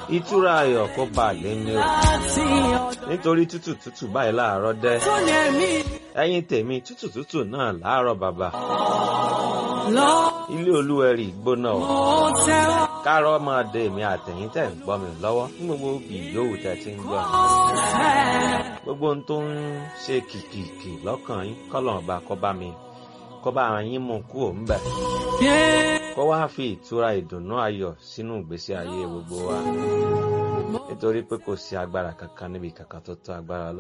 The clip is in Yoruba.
ìtura ayọ̀ kó bá lé ní o nítorí tútù tútù báyìí láàárọ̀ dẹ́ ẹ̀yin tèmi tútù tútù náà láàárọ̀ bàbá ilé olúwẹ̀rí gbóná o kárọ̀ máa de èmi àtẹ̀yìn tẹ̀ ń gbọ́ mi lọ́wọ́ ní gbogbo ìyówù tẹ̀ ti ń gbọ́ mi gbogbo ohun tó ń ṣe kìkìkì lọ́kàn yín kọ́lọ̀ ọba kó bá mi kó bá yín mú kú òun bẹ̀ kó wá fi ìtura ìdùnnú ayọ̀ sínú ìgbésí ayé gbogbo wa nítorí pé kò sí agbára kankan níbi kankan tó tó agbára lọ.